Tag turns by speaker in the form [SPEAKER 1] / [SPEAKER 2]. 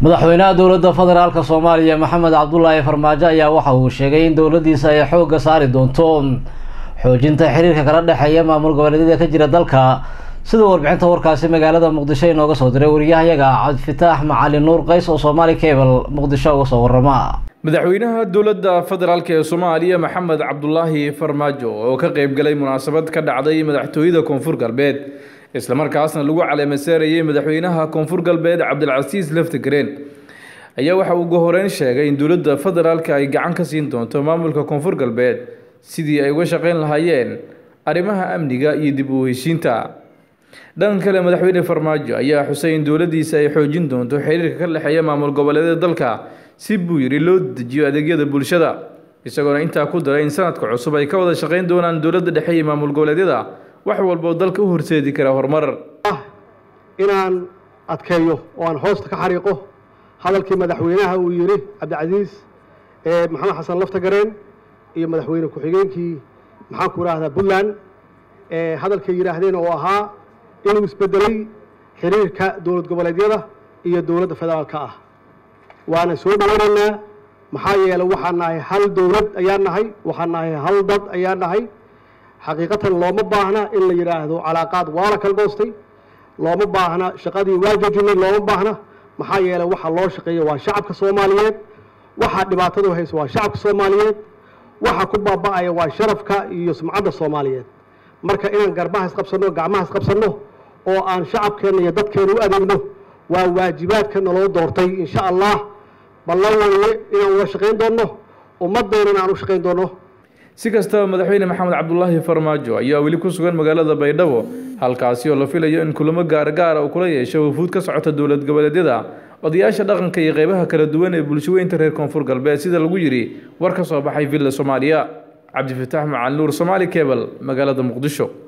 [SPEAKER 1] madaxweynaha dowladda federaalka soomaaliya maxamed cabdulaahi farmaajo ayaa waxa uu sheegay in dowladdiisa ay xoogga saari doonto xoojinta xiriirka kala dhexeeya maamul goboleedyada ka jira dalka sida warbixinta warkaasi magaalada muqdisho inooga soo diray wariyahayaga cabdifitaax macalin nuur qays oo soomaali cable muqdisho uga soo warama
[SPEAKER 2] madaxweynaha dowladda federaalk ee soomaaliya maxamed cabdulaahi farmaajo oo ka qeyb galay munaasabad ka dhacday madaxtooyada koonfur galbeed islamarkaasna lagu caleemasaarayay madaxweynaha koonfur galbeed cabdilcasiis laftigreen ayaa waxa uu gohoreyn sheegay in dowladda federaalka ay gacan ka siin doonto maamulka koonfur galbeed sidii ay uga shaqeyn lahaayeen arrimaha amniga iyo dib u heshiinta dhanka kale madaxweyne farmaajo ayaa xusay in dowladdiisa ay xoojin doonto xiriirka ka dhexeeya maamul goboleedyada dalka si buu yidhi loo dejiyo adeegyada bulshada isagoona intaa ku daray in sanadka cusub ay ka wada shaqeyn doonaan dowladda dhexe iyo maamul goboleedyada wax walba oo dalka u horseedi kara horumar
[SPEAKER 3] inaan adkeeyo oo aan hoosta ka xariiqo hadalkii madaxweynaha uu yidhi cabdicasiis ee maxamed xasan laftagareen iyo madaxweyne ku-xigeenkii maxaan ku idhaahdaa puntland ee hadalkay yidhaahdeen oo ahaa inuu isbedelay xiriirka dowlad goboleedyada iyo dowladda federaalka ah waana soo dhaweynaynaa maxaa yeelay waxaan nahay hal dowlad ayaan nahay waxaan nahay hal dad ayaan nahay xaqiiqatan looma baahna in la yidhaahdo calaaqaad waa la kala goostay looma baahna shaqadii waa jojinay looma baahna maxaa yeelay waxa loo shaqeeya waa shacabka soomaaliyeed waxa dhibaatadu haysa waa shacabka soomaaliyeed waxa ku baaba'aya waa sharafka iyo sumcadda soomaaliyeed marka inaan garbaha isqabsanno gacmaha isqabsanno oo aan shacabkeenna iyo dadkeena u adeegno waa waajibaadka naloo doortay insha allah ballan weye inaan uga shaqayn doonno ummaddeennana aan u shaqayn doonno
[SPEAKER 2] si kastaba madaxweyne maxamed cabdulaahi farmaajo ayaa weli ku sugan magaalada baydhabo halkaasi oo la filayo in kulamo gaargaara uu kula yeesho wafuud ka socota dowlad goboleedyada odayaasha dhaqanka iyo qeybaha kala duwan ee bulshaweynta reer koonfur galbeed sida lagu yidhi war ka soo baxay villa soomaaliya cabdifitaax macalin nuur somaali cebal magaalada muqdisho